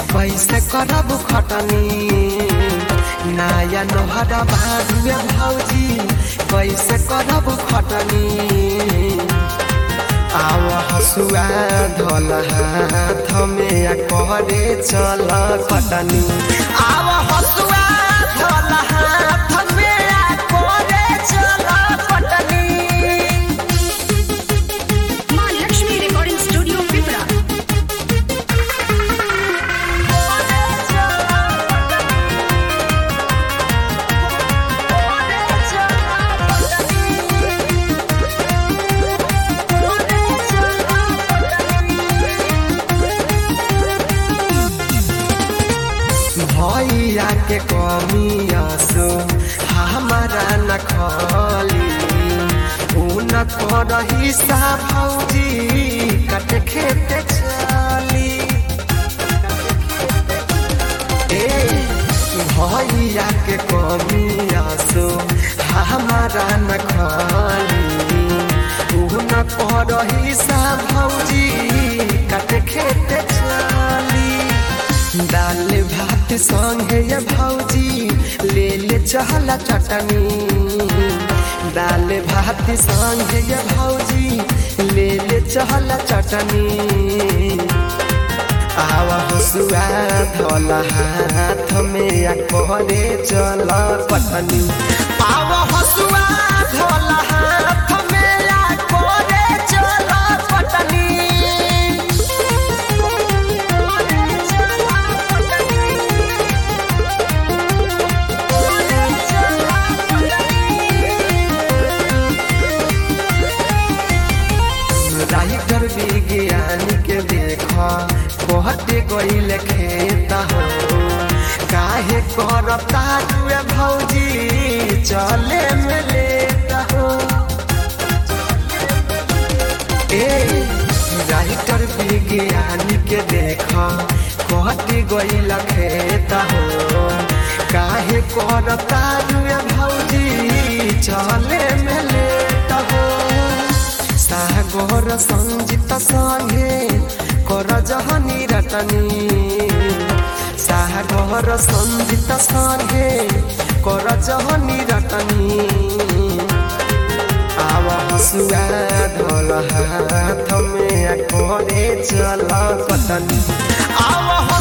कैसे करब खटनी नया नोहरा बाजुए भौजी कैसे करब खटनी आव हसुआ धल हाथ में आ करे चल खटनी आव हसुआ धल हाथ में आ करे चल खटनी माँ लक्ष्मी रिकॉर्डिंग स्टूडियो पिपरा भैया के कमियासो हमारा न खली उन कर हिस्सा भौजी कट खेत चली ए भैया के कमियासो हमारा न खली उन कर हिस्सा भौजी कट खेत चली दाल भात संगे ये भौजी ले ले चहला चटनी दाल भात संगे ये भौजी ले ले चहला चटनी आवा हसुआ धल हाथ में आ करे चल पटनी आवा हसुआ धल हाथ में आ करे चल पटनी राइटर विज्ञान के देख कहते गईल खेत हो काहे करता तुए भौजी चले में लेता हो ए राइटर विज्ञान के देख कहते गईल खेत हो काहे करता तुए भौजी चले में लेता हो सागर संजित संगे कर जहनी रटनी सागर संजित संगे कर जहनी रटनी आव हसुआ धल हाथ में आ करे चल पतनी आव